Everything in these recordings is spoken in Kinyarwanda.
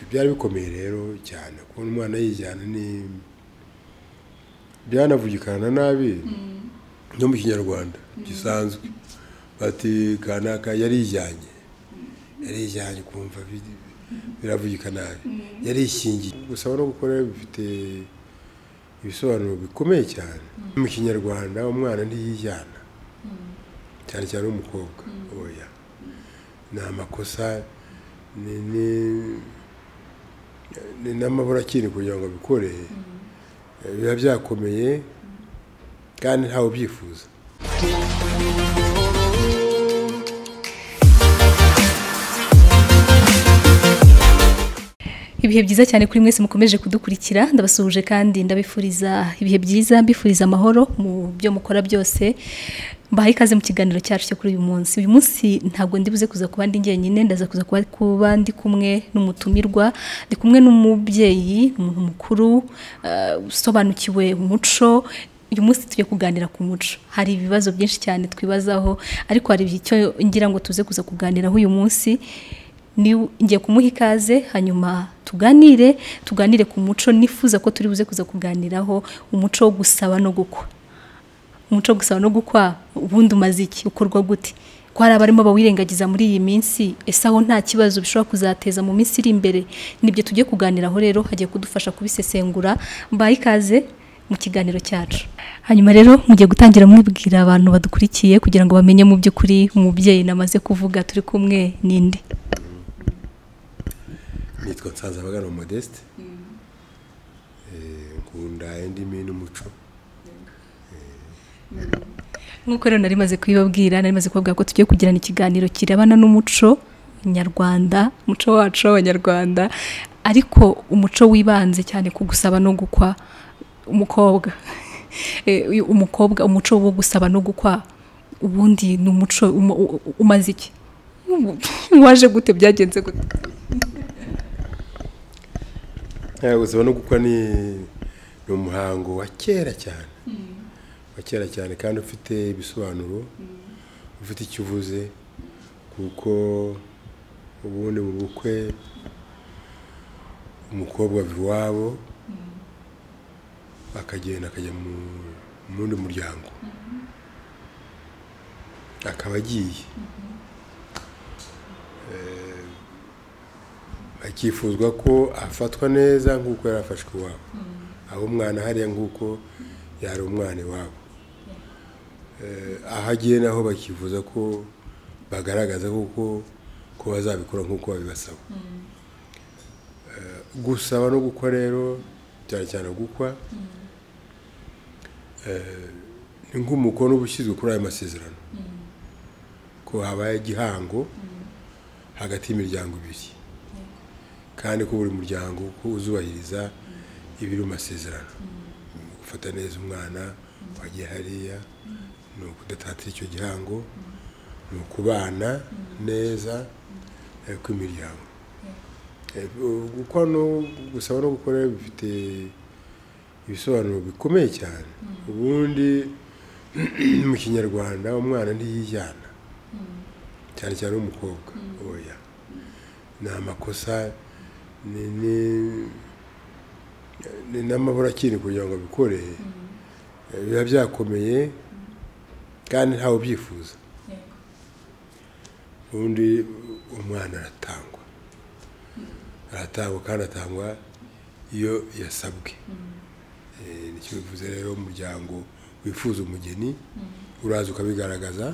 byari bikomeye rero cyane kubona umwana yijyana ni byanavugikana nabi no mu kinyarwanda gisanzwe bati kanaka yarijyanye yarijyanye kumva bi- biravugika nabi yarishingiye gusaba no gukora bifite ibisobanuro bikomeye cyane mu kinyarwanda umwana ntiyijyana cyane cyane w'umukobwa oya ni amakosa ni ni- ni n'amabura akiri kugira ngo abikore biba byakomeye kandi ntawe ubyifuza ibihe byiza cyane kuri mwese mukomeje kudukurikira ndabasuhuje kandi ndabifuriza ibihe byiza mbifuriza amahoro mu byo mukora byose mbahaye ikaze mu kiganiro cyacu cyo kuri uyu munsi uyu munsi ntabwo ndibuze kuza kuba ndi njyenyine ndaza kuza kuba kuba ndi kumwe n'umutumirwa ndi kumwe n'umubyeyi umuntu mukuru eh, usobanukiwe umuco uyu munsi tujye kuganira ku muco hari ibibazo byinshi cyane twibazaho ariko hari icyo ngira ngo tuze kuza kuganiraho uyu munsi ni ngiye kumuha ikaze hanyuma tuganire tuganire ku muco nifuza ko turi buze kuza kuganiraho umuco wo gusaba no gukwa umuco wo gusaba no gukwa ubundi umaze iki ukorwa gute ko hari abarimo bawirengagiza muri iyi minsi ese aho nta kibazo bishobora kuzateza mu minsi iri imbere nibyo tujye kuganiraho rero hagiye kudufasha kubisesengura mbaye ikaze mu kiganiro cyacu hanyuma rero mugiye gutangira mwibwira abantu badukurikiye kugira ngo bamenye mu by'ukuri umubyeyi namaze kuvuga turi kumwe n'indi nitwa nsanzabagana modeste Eh, nkunda indimi n'umuco nk'uko rero nari maze kubibabwira nari maze kubabwira ko tugiye kugirana ikiganiro kirebana n'umuco nyarwanda umuco wacu w'abanyarwanda ariko umuco wibanze cyane ku gusaba no gukwa umukobwa Eh, uyu umukobwa umuco wo gusaba no gukwa ubundi ni umuco uma- u- u- umaze iki waje gute byagenze gute Eh, gusaba no gukwa ni ni umuhango wa kera cyane wa kera cyane kandi ufite ibisobanuro ufite icyo uvuze kuko ubundi mu bukwe umukobwa ava iwabo akagenda akajya mu mu wundi muryango akaba agiye Eh, hakifuzwa ko afatwa neza nk'uko yari afashwe iwabo aho umwana hariya nk'uko yari umwana iwabo Eh, aho agiye naho bakifuza ko bagaragaza kuko ko bazabikora nk'uko babibasaba Eh, gusaba no gukwa rero cyane cyane gukwa eh, ni nk'umukono uba ushyizwe kuri ayo masezerano ko habaye igihango hagati y'imiryango ibiri kandi ko buri muryango ko uzubahiriza ibiri mu masezerano gufata neza umwana wagiye hariya ni ukudatatira icyo gihango ni ukubana neza eh, kw'imiryango Eh, gu- gukwa no gusaba no gukora bifite ibisobanuro bikomeye cyane ubundi mu kinyarwanda umwana ntiyijyana cyane cyane w'umukobwa oya ni amakosa ni ni- ni n'amabura akiri kugira ngo abikore biba byakomeye kandi ntawe ubyifuza ubundi umwana aratangwa aratangwa kandi atangwa iyo yasabwe Eh, nicyo bivuze rero umuryango wifuza umugeni uraza ukabigaragaza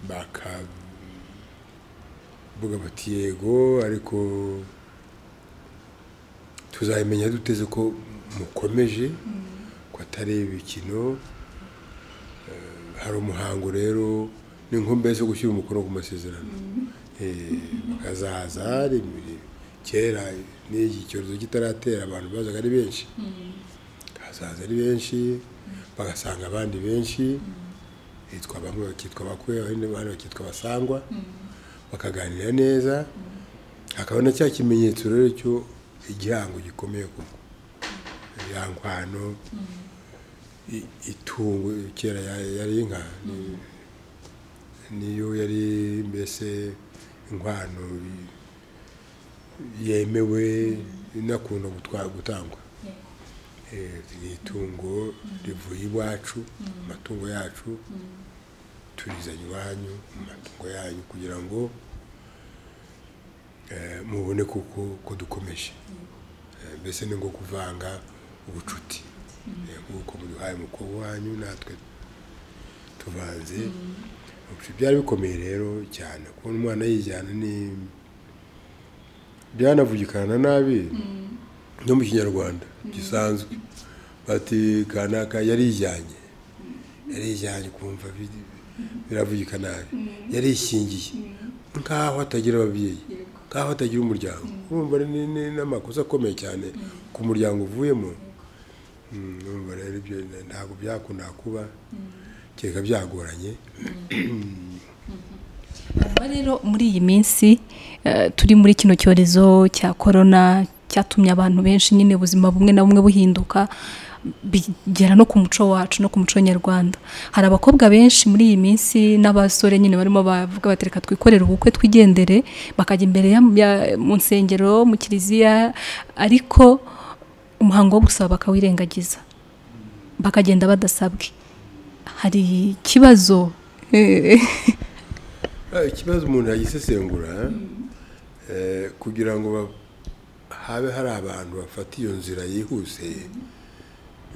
bakavuga bati yego ariko tuzabimenya duteze ko mukomeje ko atari ibikino Eh, hari umuhango rero ni nk'umbe zo gushyira umukono ku masezerano Eh, bakazaza hari ibiri- kera n'iki cyorezo kitaratera abantu bazaga ari benshi bakazaza ari benshi bagasanga abandi benshi hitwa bamwe bakitwa bakwe abandi abandi bakitwa abasangwa bakaganira neza hakaba na cya kimenyetso rero cyo igihango gikomeye kuko ibihangwano i- itungo kera ya- yari inka ni- niyo yari mbese inkwano yemewe inakunda gutwa- gutangwa Eh, ni itungo rivuye iwacu amatungo yacu turizanye iwanyu mu matungo yanyu kugira ngo eh, mubone kuko ko dukomeje Eh, mbese ni ngo kuvanga ubucuti Eh, nk'uko muduhaye umukobwa wanyu natwe tuvanze byari bikomeye rero cyane kubona umwana yijyana ni byanavugikana nabi no mu kinyarwanda gisanzwe bati kanaka yarijyanye yarijyanye kumva bi- biravugika nabi yarishingiye nk'aho atagira ababyeyi nk'aho atagira umuryango urumva ni ni- n'amakosa akomeye cyane ku muryango uvuyemo Mm, urumva rero ibyo ntabwo byakunda kuba kereka byagoranye Kuva rero muri iyi minsi eh, turi muri kino cyorezo cya korona cyatumye abantu benshi nyine ubuzima bumwe na bumwe buhinduka bigera no ku muco wacu no ku muco nyarwanda hari abakobwa benshi muri iyi minsi n'abasore nyine barimo bavuga bati reka twikorere ubukwe twigendere bakajya imbere ya- ya- mu nsengero mu kiliziya ariko umuhango wo gusaba bakawirengagiza bakagenda badasabwe hari ikibazo eh, Ah, ikibazo umuntu yagisesengura eh, kugira ngo ba- habe hari abantu bafata iyo nzira yihuse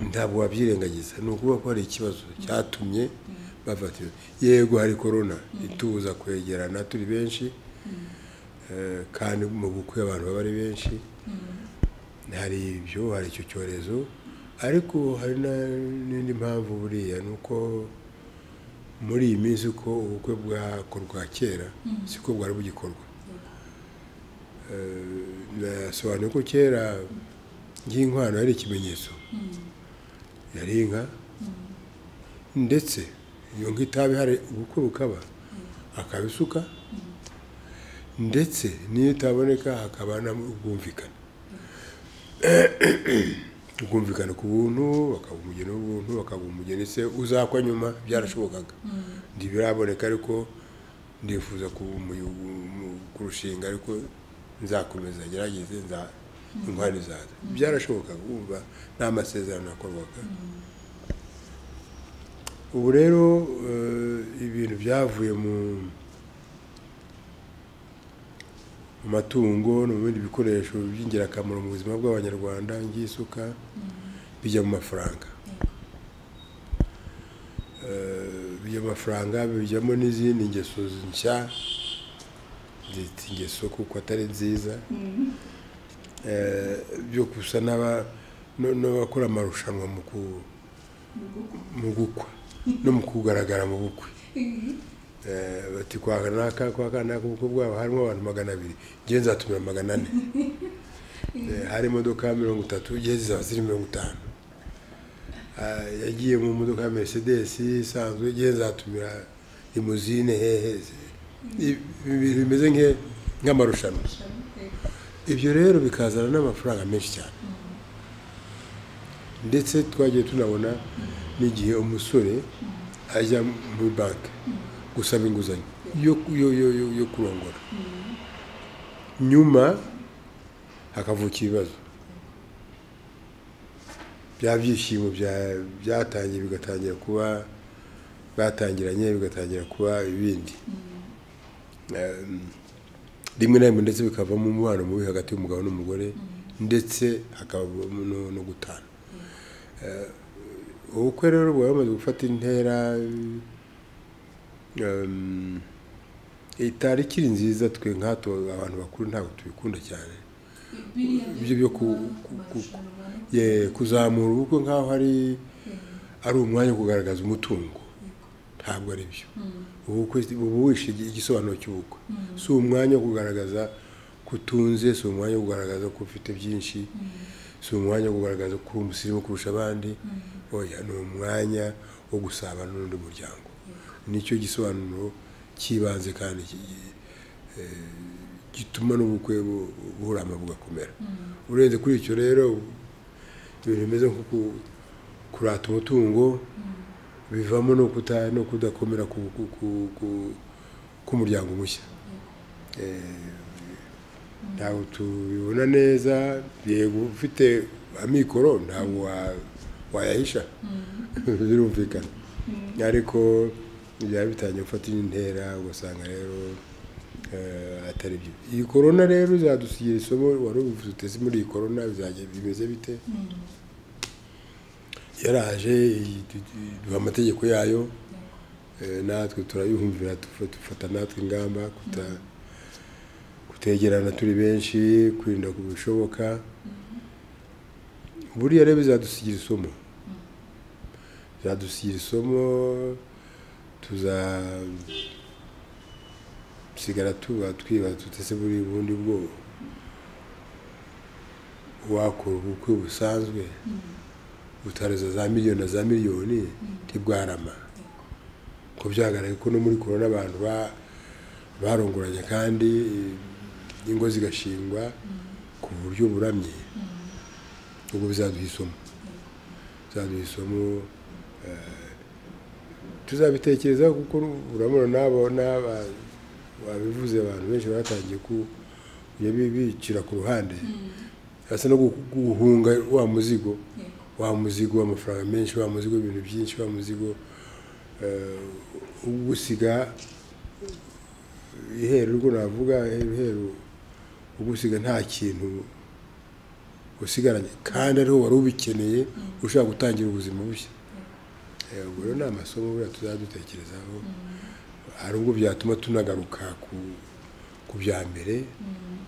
ntabwo wabyirengagiza ni ukuvuga ko hari ikibazo cyatumye bafata iyo yego hari korona itubuza kwegerana turi benshi eh, kandi mu bukwe abantu baba ari benshi hari ibyo hari icyo cyorezo ariko hari na- n'indi mpamvu buriya ni uko muri iyi minsi uko ubukwe bwakorwa kera siko bwari bugikorwa Eh, nasobanuye ko kera nk'inkwano yari ikimenyetso yari inka ndetse iyo nka itabi hari ubukwe bukaba akabisuka ndetse n'iyo itaboneka hakaba n'ubwumvikane ubwumvikane ku buntu bakaba umugeni w'ubuntu bakaba umugeni se uzakwa nyuma byarashobokaga ntibiraboneka ariko ndifuza ku- mu- mu- kurushinga ariko nzakomeza ngerageze nza inkwano zaza byarashobokaga wumva nta masezerano yakorwaga ubu rero eh, ibintu byavuye mu mu matungo no mu bindi bikoresho by'ingirakamaro mu buzima bw'abanyarwanda ngisuka bijya mu mafaranga Eh, bijya mu mafaranga bijyamo n'izindi ngeso nshya zita ingeso kuko atari nziza Eh, byo gusa n'aba- no- n'abakora amarushanwa mu ku- mu gukwa no mu kugaragara mu bukwe Eh, bati kwa kanaka kwa kanaka ubukwe bwabo harimo abantu magana abiri ngewe nzatumira magana ane Eh, hari imodoka mirongo itatu ngewe zizaba ziri mirongo itanu Ah, yagiye mu modoka ya mercedes isanzwe ngewe nzatumira limuzine hehe I- ibintu bimeze nke- nk'amarushanwa ibyo rero bikazana n'amafaranga menshi cyane ndetse twagiye tunabona n'igihe umusore ajya muri banki gusaba inguzanyo yo yo yo yo- yo kurongora nyuma hakavuka ibibazo bya byishimo bya- byatangiye bigatangira kuba batangiranye bigatangira kuba ibindi Em, rimwe na rimwe ndetse bikavamo umubano mubi hagati y'umugabo n'umugore ndetse hakabamo no- no gutana Eh, ubukwe rero buba bumaze gufata intera em, itari ikiri nziza twe nk'ato abantu bakuru ntabwo tubikunda cyane ibyo byo ku- ku- ku- ye- kuzamura ubukwe nk'aho ari ari umwanya wo kugaragaza umutungo ntabwo ari byo ubukwe uba wishe igi- igisobanuro cy'ubukwe si umwanya wo kugaragaza ko utunze si umwanya wo kugaragaza ko ufite byinshi si umwanya wo kugaragaza ko uri umusirimu kurusha abandi oya ni umwanya wo gusabana n'undi muryango nicyo gisobanuro cy'ibanze kandi ki- eh, gituma n'ubukwe bu- burama bugakomera urenze kuri icyo rero ibintu bimeze nko ku- kurata umutungo bivamo no kuta no kudakomera ku- ku- ku- ku- k'umuryango mushya ntabwo tubibona neza yego ufite amikoro ntabwo wa- wayahisha birumvikana ariko byaba bitangiye gufata indi ntera ugasanga rero eh, atari byo iyi korona rero izadusigira isomo wari ubivuze uteze muri iyi korona bizajya bimeze bite yaraje iyi- du- du- duha amategeko yayo Eh, natwe turayumvira tufa- dufata natwe ingamba kuta kutegerana turi benshi kwirinda ku bishoboka buriya rero bizadusigira isomo bizadusigira isomo tuzasigara tuba twibaza tutese buri bundi bwoba wakora ubukwe busanzwe utaruza za miliyoni na za miliyoni ntibwarama ko byagaragaye ko no muri korona abantu ba- barongoranye kandi ingo zigashingwa ku buryo buramye ubwo bizaduha isomo bizaduha isomo eh, tuzabitekereza kuko urabona n'abo n'aba babivuze abantu benshi batangiye ku- kujya bi- bicira ku ruhande hasa no gu- guhunga wa muzigo wa muzigo w'amafaranga menshi wa muzigo w'ibintu byinshi wa muzigo eh, ugusiga iheru urwo navuga iheru iheru ugusiga nta kintu usigaranye kandi ariho wari ubikeneye ushaka gutangira ubuzima bushya Eh, ubwo rero ni amasomo buriya tuzajya dutekerezaho hari ubwo byatuma tunagaruka ku ku bya mbere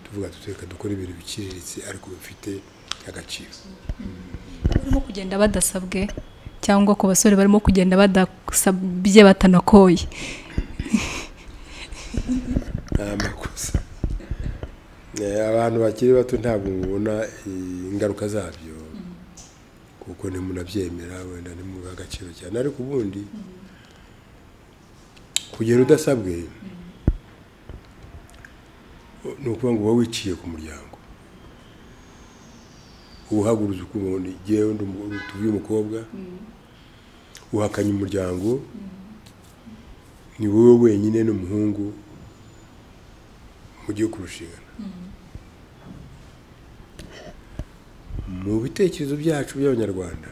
tuvuga tutereka dukora ibintu biciriritse ariko bifite agaciro barimo kugenda badasabwe cyangwa ku basore barimo kugenda badasabye batanakoye ni amakosa Eh, abantu bakiri bato ntabwo mubona eh, ingaruka zabyo kuko ntimunabyemera wenda ntimubiha agaciro cyane ariko ubundi kugenda udasabwe ni ukuvuga ngo uba wiciye ku muryango uwuhaguruza ukumva ngo ngewe ndi umu- tuvuye umukobwa uhakanye umuryango ni wowe wenyine n'umuhungu mugiye kurushingana mu bitekerezo byacu by'abanyarwanda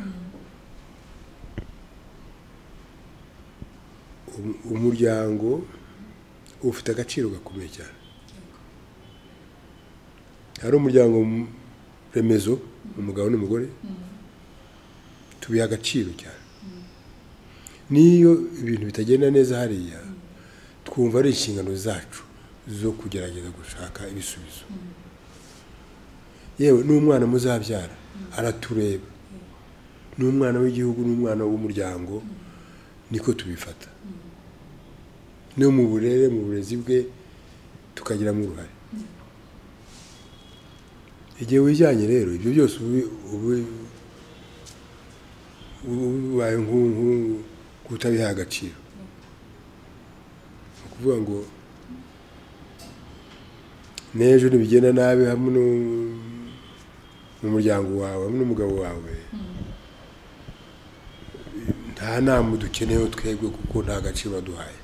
um- umuryango ufite agaciro gakomeye cyane hari umuryango m- remezo umugabo n'umugore tubiha agaciro cyane n'iyo ibintu bitagenda neza hariya twumva ari inshingano zacu zo kugerageza gushaka ibisubizo yewe n'umwana muzabyara aratureba n'umwana w'igihugu n'umwana w'umuryango niko tubifata no mu burere mu burezi bwe tukagiramo uruhare igihe wijyanye rero ibyo byose ubi- ubi- ubaye nk'ubu kutabiha agaciro ni ukuvuga ngo n'ejo ntibigenda nabi hamwe nu- n'umuryango wawe hamwe n'umugabo wawe nta nama dukeneyeho twebwe kuko nta gaciro waduhaye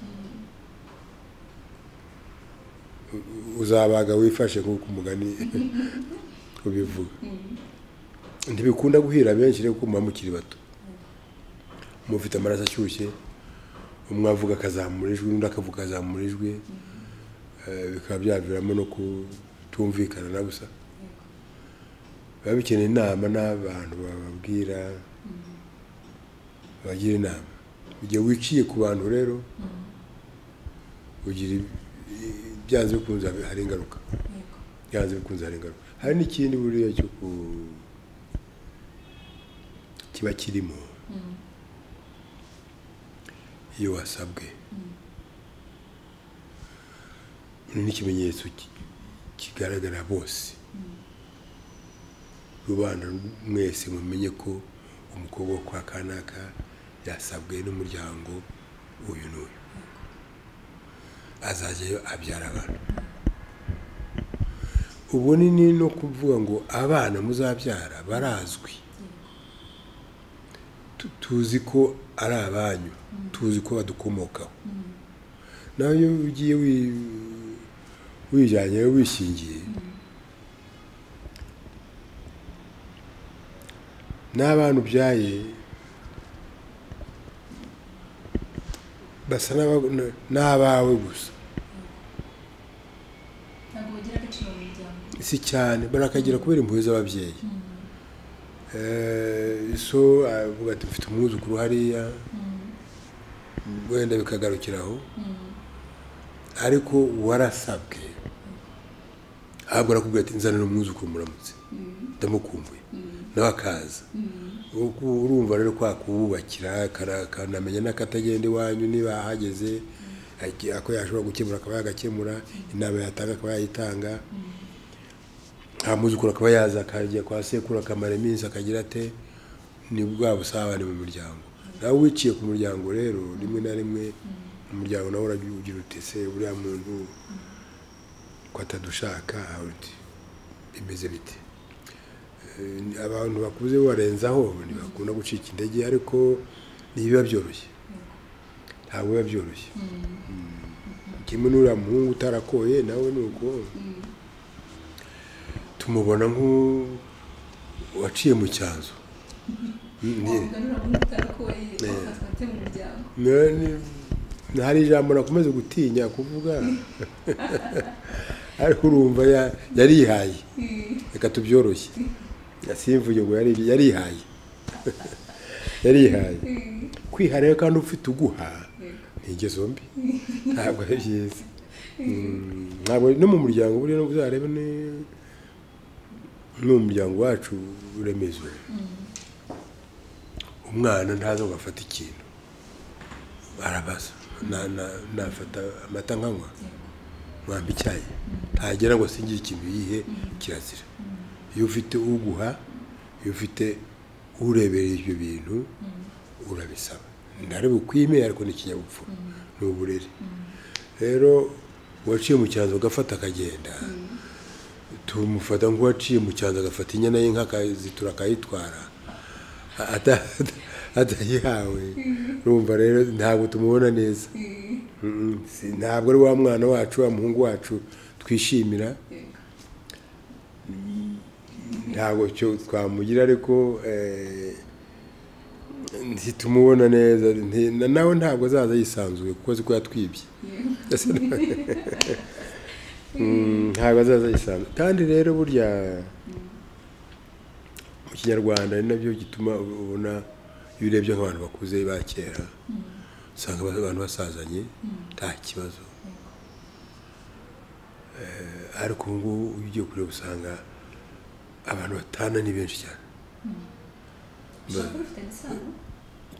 U- uzabaga wifashe nk'uko umugani ubivuga ntibikunda guhira benshi rero kuko muba mukiri bato mufite amaraso ashyushye umwe avuga akazamura ijwi undi akavuga akazamura ijwi Eh, bikaba byaviramo no kutumvikana na gusa biba bikeneye inama n'abantu bababwira bagira inama igihe wiciye ku bantu rero ugira ibi- byanze bikunze hari ingaruka byanze bikunze hari ingaruka hari n'ikindi buriya cyo ku kiba kirimo iyo wasabwe ni ikimenyetso ki- kigaragara bose rubanda mwese mumenye ko umukobwa wo kwa kanaka yasabwe n'umuryango uyu n'uyu azajyayo abyara abantu ubunini no kuvuga ngo abana muzabyara barazwi Tu- tuzi ko ari abanyu tuzi ko badukomokaho nawe iyo ugiye wi- wijyanye wishingiye n'abana ubyaye basa n'aba- n'abawe gusa ntabwo bagira agaciro mu muryango si cyane barakagira kubera impuhwe z'ababyeyi Eh, so avuga ati mfite umwuzukuru hariya wenda bikagarukira aho ariko warasabwe ahubwo arakubwira ati nzanira umwuzukuru muramutse ndamukumbuye nawe akaza Uku- urumva rero kwa kuwubakira kara- akanamenya n'akatagenda iwanyu niba ahageze aki- ako yashobora gukemura akaba yagakemura inama yatanga akaba yayitanga nta muzukuru akaba yaza akajya kwa sekuru akamara iminsi akagira ate ni bwa busabane mu muryango nawe wiciye ku muryango rero rimwe na rimwe umuryango nawe uragira ugira uti ese buriya muntu ko atadushaka uti bimeze bite Eh, abantu bakuze barenzaho ntibakunda gucika intege ariko ntibiba byoroshye ntabwo biba byoroshye Mm. kimwe n'uriya muhungu utarakoye nawe ni uko tumubona nk'uwaciye mu cyanzu Ni- Eh. Na- ni- hari ijambo nakomeze gutinya kuvuga ariko urumva ya- yarihaye reka tubyoroshye yasimvuye ngo yari- yarihaye yarihaye kwiharayo kandi ufite uguha ni ingeso mbi ntabwo ari byiza Mm, ntabwo no mu muryango buriya no uzarebe ni no mu muryango wacu uremezwe umwana ntaza ngo afate ikintu arabaza Na- na- nafata amata nkanywa mwamba icyayi ntagera ngo singire ikintu yihe kirazira iyo ufite uguha iyo ufite urebera ibyo bintu urabisaba ntari bukwime ariko ni ikinyabupfura ni uburere rero uwaciye mu cyanzu agafata akagenda tumufata nk'uwaciye mu cyanzu agafata inyana y'inka akazitura akayitwara ata- atayihawe urumva rero ntabwo tumubona neza Mm, si- ntabwo ari wa mwana wacu wa muhungu wacu twishimira ntabwo cyo twamugira ariko eh, ntitumubona neza nti- na- nawe ntabwo azaza yisanzuye kuko azi ko yatwibye Ese na- Mm, ntabwo azaza yisanzuye kandi rero burya mu kinyarwanda ari nabyo gituma ubona iyo urebye nk'abantu bakuze ba kera usanga abantu basazanye nta kibazo Eh, ariko ubu ngubu iyo ugiye kureba usanga abantu batana ni benshi cyane Ba-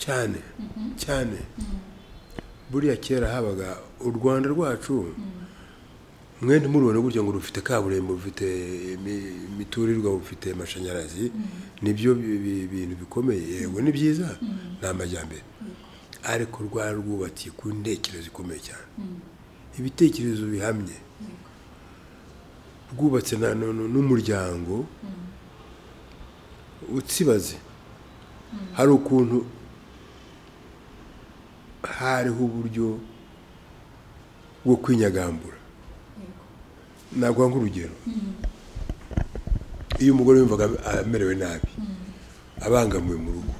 cyane cyane buriya kera habaga u rwanda rwacu mwe ntimurubone gutya ngo rufite kaburimbo rufite imi- imiturirwa rufite amashanyarazi nibyo bi- bi- bintu bikomeye yego ni byiza ni amajyambere ariko rwari rwubakiye ku ntekerezo ikomeye cyane ibitekerezo bihamye rwubatse na- nu- nu- n'umuryango utsibaze hari ukuntu hariho uburyo bwo kwinyagambura naguha nk'urugero iyo umugore yumvaga amerewe nabi abangamiwe mu rugo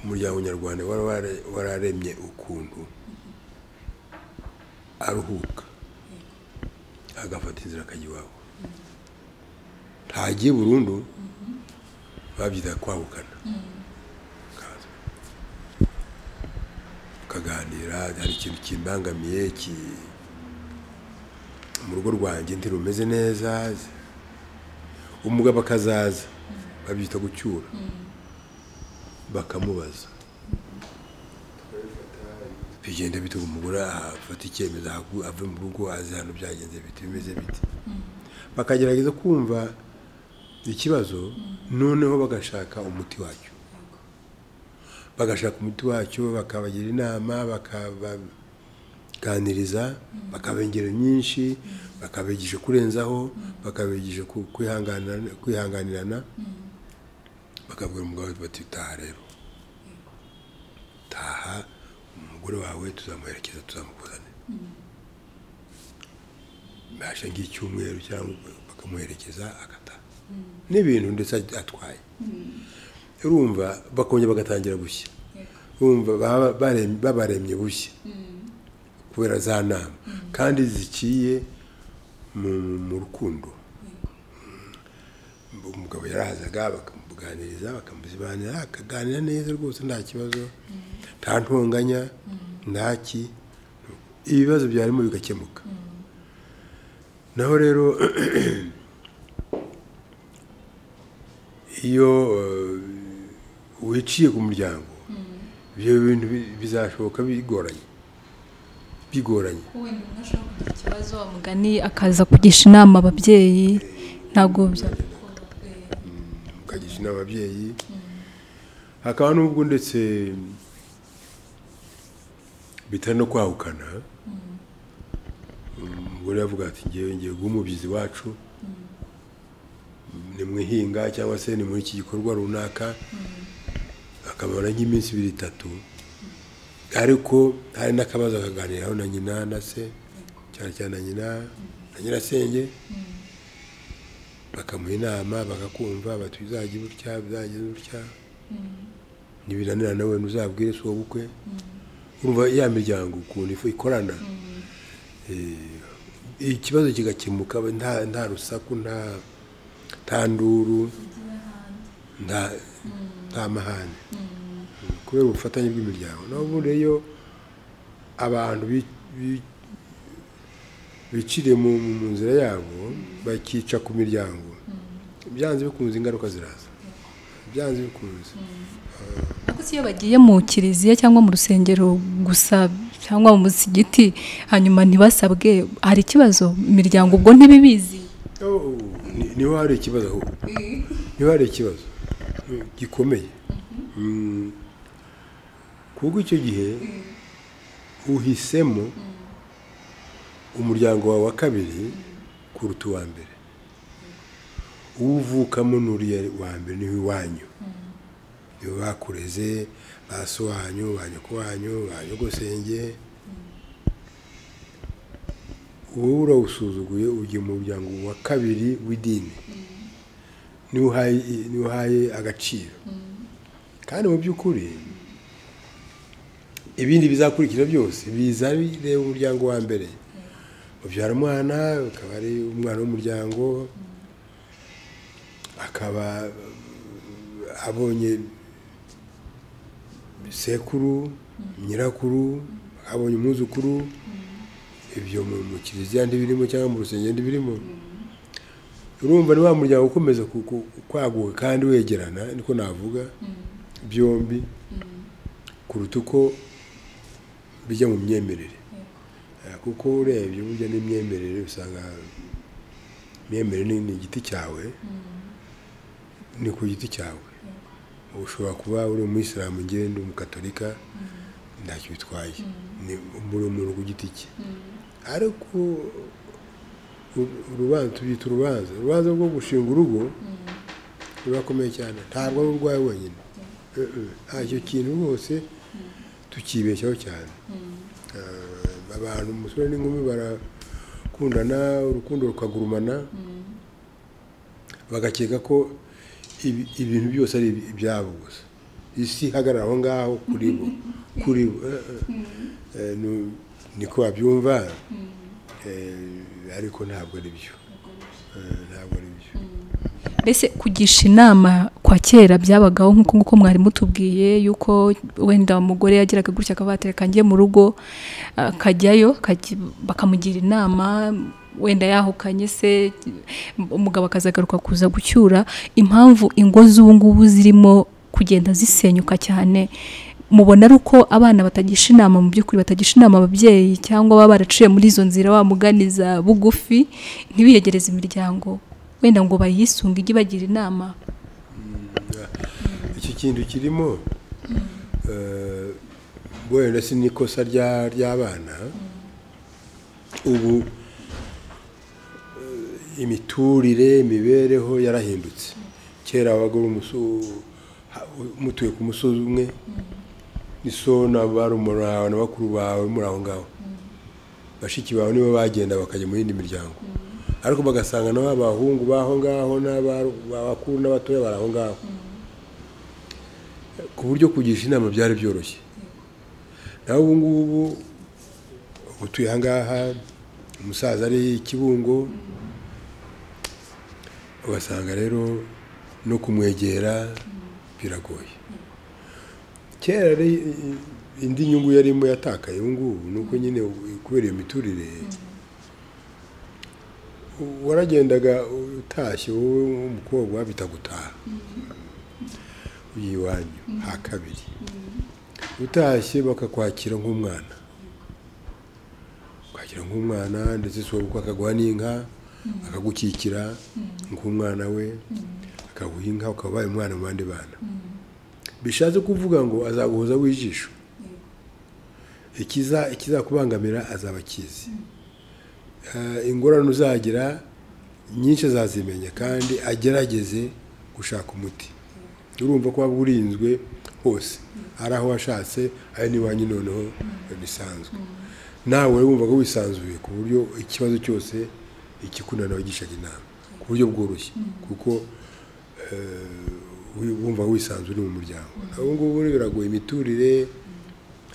umuryango nyarwanda wari wara- wararemye ukuntu aruhuka agafata inzira akajya iwabo ntagiye burundu babyita kwahukana Kaza. tukaganira hari ikintu kimbangamiye ki mu rugo rwanjye ntirumeze neza umugabo akazaza babyita gucyura bakamubaza bigenda bituma umugore afata icyemezo ahaku- ave mu rugo azi hano byagenze biti bimeze biti bakagerageza kumva ikibazo noneho bagashaka umuti wacyo bagashaka umuti wacyo bakabagira inama bakabaganiriza bakabengera nyinshi bakabigisha kurenzaho bakabigisha ku- kwihangana- kwihanganirana bakabwira umugabo bati bati taha rero taha umugore wawe tuzamuherekeza tuzamukuzanira mbasha nk'icyumweru cyangwa bakamuherekeza agataha n'ibintu ndetse atwaye urumva bakongera bagatangira gushya urumva baba barem- babaremye bushya kubera za nama kandi ziciye mu- mu rukundo umugabo yarahazaga bakamuganiriza bakamuzibanira akaganira neza rwose nta kibazo nta ntonganya ntaki ibibazo byarimo bigakemuka naho rero iyo eh, wiciye ku muryango ibyo bintu bi- bizashoboka bigoranye bigoranye wenda umuntu ashobora kugira ikibazo wamugani akaza kugisha inama ababyeyi ntabwo byakunda mukagisha inama ababyeyi hakaba n'ubwo ndetse bitari no kwahukana umugore yavuga ati ngewe ngewe guha umubyizi wacu nimwihinga cyangwa se ni muri iki gikorwa runaka akamara nk'iminsi ibiri itatu ariko hari n'akabazo akaganiraho na nyina na se cyane cyane na nyina na nyirasenge bakamuha inama bakakumva bati bizajya gutya bizajya gutya nibinanira nawe ntuzabwire si wowe ubukwe urumva ya miryango ukuntu ifu- ikorana Eh, ikibazo kigakemuka nta nta rusaku nta nta nduru nta nta mahane kubera ubufatanye bw'imiryango naho ubundi iyo abantu bi- bi- biciriye mu mu- mu nzira yabo bakica ku miryango byanze bikunze ingaruka ziraza byanze bikunze ariko si iyo bagiye mu kiliziya cyangwa mu rusengero gusa cyangwa mu musigiti hanyuma ntibasabwe hari ikibazo imiryango ubwo ntibibizi Oh, ni- niho hari ikibazo ahubwo niho hari ikibazo mm, gikomeye Mm, kuko icyo gihe uhisemo umuryango wawe wa kabiri kuruta uwa mbere uwuvukamo n'uriya wa mbere niwe iwanyu niwe bakureze ba so wanyu ba nyoko wanyu ba nyogosenge wowe urawusuzuguye ugiye mu muryango wa kabiri w'idini niwe uhaye niwe uhaye agaciro kandi mu by'ukuri ibindi bizakurikira byose biza bireba umuryango wa mbere ubyara umwana ukaba ari umwana w'umuryango akaba eh, abonye sekuru nyirakuru abonye umwuzukuru ibyo mu mu kiliziya ntibirimo cyangwa mu rusengero ntibirimo urumva ni wa muryango ukomeza ku- ku- kwaguka kandi wegerana niko navuga byombi kuruta uko bijya mu myemerere Eh, kuko urebye burya n'imyemerere usanga imyemerere ni- ni igiti cyawe ni ku giti cyawe ushobora kuba uri umuyisilamu ngewe ndi umugatolika ntacyo bitwaye ni buri umuntu ku giti cye ariko uru- urubanza tubyita urubanza urubanza rwo gushinga urugo rurakomeye cyane ntabwo ari urwawe wenyine Eh, eh, nta icyo kintu rwose tukibeshyaho cyane Eh, abantu umusore n'inkumi barakundana urukundo rukagurumana bagakeka ko ibi- ibintu byose ari ibi- ibyabo gusa isi ihagarara aho ngaho kuri bo kuri bo Eh, eh. Eh, nu- niko babyumva Eh, ariko ntabwo ari byo Eh, ntabwo ari byo mbese kugisha inama kwa kera byabagaho nk'uko nguko mwari mutubwiye yuko wenda umugore yagiraga gutya akavuga ati reka njye mu rugo akajyayo akajya- bakamugira inama wenda yahukanye se umugabo akazagaruka kuza gucyura impamvu ingo z'ubu ngubu zirimo kugenda zisenyuka cyane mubona ari uko abana batagisha inama mu by'ukuri batagisha inama ababyeyi cyangwa baba baraciye muri izo nzira bamuganiza bugufi ntibiyegereze imiryango wenda ngo bayisunge ijye ibagira inama iki kintu kirimo eh, wenda si n'ikosa rya- ry'abana ubu eh, imiturire imibereho yarahindutse kera wabaga uri umusu- ha- mutuye ku musozi umwe ni so na barumuna bawe na bakuru bawe muri aho ngaho bashiki bawe nibo bagenda bakajya mu yindi miryango ariko bagasanga nabo abahungu b'aho ngaho n'abakuru n'abatoya bari aho ngaho ku buryo kugisha inama byari byoroshye nawe ubu ngubu utuye aha ngaha umusaza ari ikibungo ugasanga rero no kumwegera biragoye kera indi nyungu yarimo yatakaye ubu ngubu ni uko nyine kubera iyo miturire waragendaga utashye wowe umukobwa bitagutaha uyu iwanyu ha kabiri utashye bakakwakira nk'umwana kwakira nk'umwana ndetse si wowe akaguha n'inka akagukikira nk'umwana we akaguha inka ukaba ubaye umwana mu bandi bana bishatse kuvuga ngo azaguhoza w'ijisho ikizakubangamira azaba akizi ingorane uzagira nyinshi azazimenya kandi agerageze gushaka umuti urumva ko waba urinzwe hose ari aho washatse ari n'iwanyu noneho bisanzwe nawe wumvaga wisanzuye ku buryo ikibazo cyose ikikunanira wagishaga inama ku buryo bworoshye kuko wumva wisanzwe uri mu muryango ubu ngubu biragoye imiturire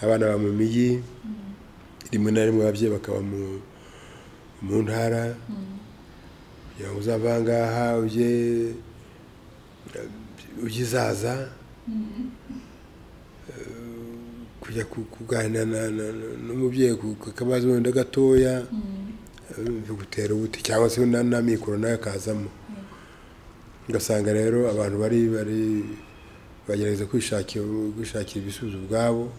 abana baba mu mijyi rimwe na rimwe ababyeyi bakaba mu ntara kugira ngo uzava ngaha ujye ugizaza kujya kuganira n'umubyeyi akabazo wenda gatoya bigutera ubuti cyangwa se n'amikoro nawe akazamo ugasanga rero abantu bari bari bagerageza kwishakira ibisubizo ubwabo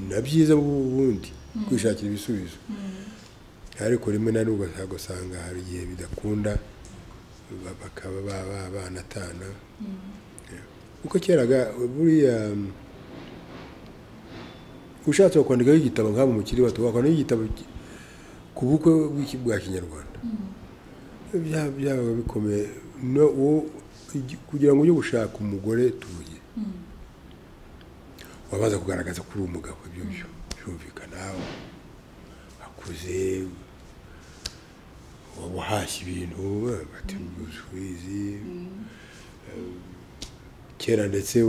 na byiza ubundi kwishakira ibisubizo ariko rimwe na rimwe ugasanga hari igihe bidakunda bakaba baba banatana uko keraga buriya ushatse wakwandikaho igitabo nk'abo mukiri bato wakwandikaho igitabo ku bukwe bwa kinyarwanda byabaga bikomeye kugira ngo ujye gushaka umugore tuye wabaza kugaragaza ko uri umugabo ibyo byo byumvikana akuze waba uhashye ibintu batembuzi kera ndetse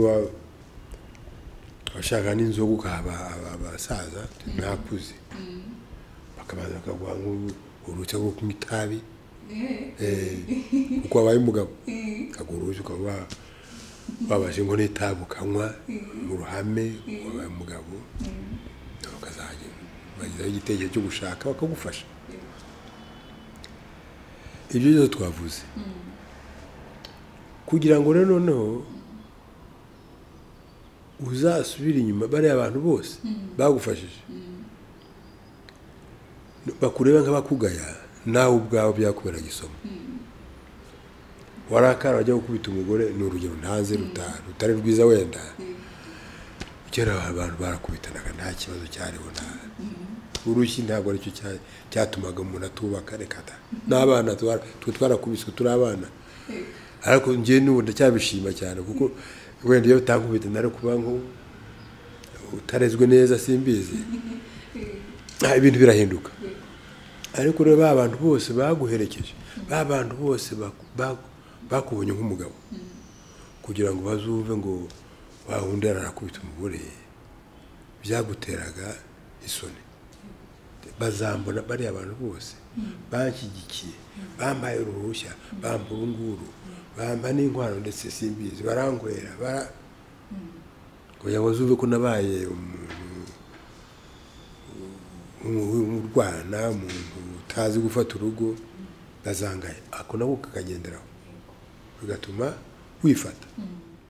washaka n'inzoga ukahaba abasaza ntakuze bakabanza bakaguha uruhushya rwo kunywa itabi kuko wabaye umugabo ukaguha ukaba wabashe ngo n'itabi ukanywa mu ruhame wabaye umugabo ukazajya bagezaho igitekerezo cyo gushaka bakagufasha ibyo byose twavuze kugira ngo rero noneho uzasubire inyuma bariya abantu bose bagufashije bakureba nk'abakugaya nawe ubwawe byakubera isomo warakara wajya gukubita umugore ni urugero ntanze rutari rwiza wenda kera abantu barakubitanaga nta kibazo cyariho nta urushyi ntabwo aricyo cyatumaga umuntu atubaka reka da n'abana twe twarakubiswe turi abana ariko njyewe n'ubu ndacyabishima cyane kuko wenda iyo utakubita nari kuba ngo utarezwe neza simbizi ibintu birahinduka ariko rero ba bantu bose baguherekeje ba bantu bose bakubonye nk'umugabo kugira ngo bazumve ngo wawundi ararakubita umugore byaguteraga isoni bazambona bariya abantu bose banshyigikiye bambaye uruhushya bamba urunguru bamba n'inkwano ndetse simbizi barangurera kugira ngo bazumve ko nabaye umuntu umurwana umuntu utazi gufata urugo azangaye ako nako kakagenderaho bigatuma wifata